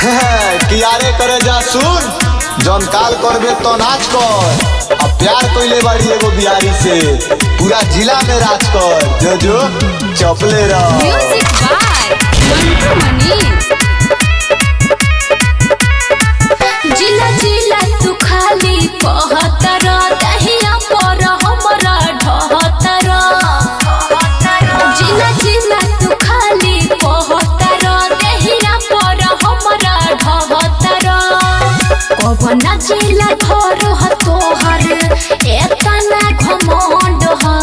कियारे करे जा सुन जौन काल करबे तो नाच कर अब प्यार कइले बाड़ी एगो बिहारी से पूरा जिला में राज कर जो जो चपले रह म्यूजिक बाय मंटू मनी जिला जिला तू खाली कहतर दहिया पर हमरा ढहतर जिला जिला तू खाली कहतर दहिया पर हमरा ढहतर कवना जिला घर ह तोहर एतना घमंड ह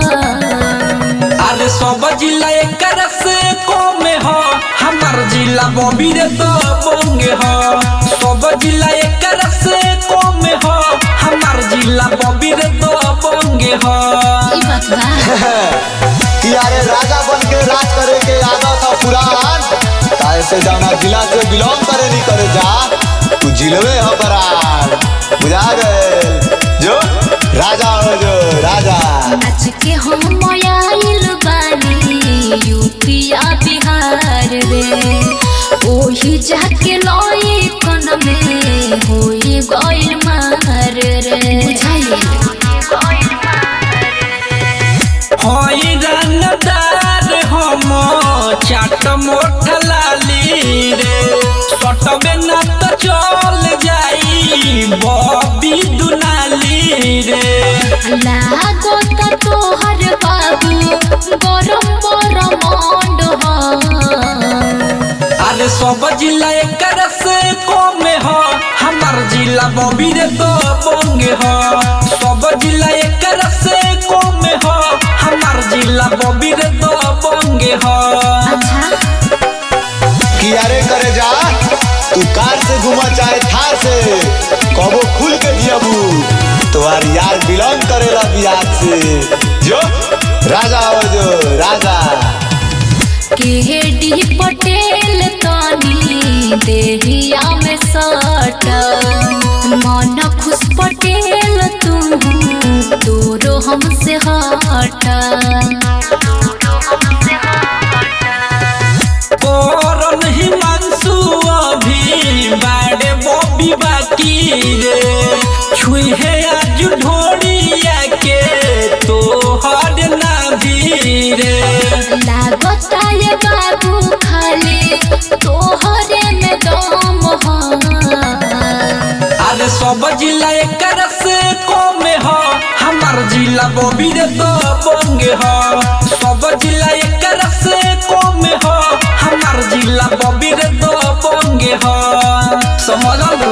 अरे सब जिला एकर से कम ह हमार जिला बबीर तो बंगे ह सब जिला एकर से कम ह हमार जिला बबीर तो बंगे ह ई बात बा कियारे राजा बन के राज करे के आदत था पुरान काहे से जाना जिला से बिलोंग करे नहीं करे जा तू जिलवे हो बरान बुझा गए जो राजा हो जो राजा नाच के हम आइल बानी यूपिया बिहार रे ओही जाके लई कन में होई गइल मार रे हई रंगदार हम चाट मोठ लाली रे सटबे न त चल जाई बबी दुनाली रे लागो त तोहर बाबू गरम गरम मंड अरे सब जिला एकर से कम ह हमार जिला बबीर तो बंगे ह सब जिला एकर से कम ह हमार जिला बबीर तो बंगे ह अच्छा कियारे करे जा तू कार से घुमा चाहे थार से कबो खुल के जियबू तुम्हार यार बिलोंग करेला बिहार से जो राजा हो जो राजा केडी पटेल तनी देहिया में सट मन खुश पटेल तू तोरो हमसे हट करन हिमांशु अभी बाड़े बॉबी बाकी रे छुहे आज ढोड़िया के तो हर नाभी रे लागता ये बाबू खाली तोहरे में दम ह अरे सब जिला एकर से कम ह हमार जिला बबीर तो बंगे ह सब जिला एकर से कम ह हमार जिला बबीर तो बंगे ह समझल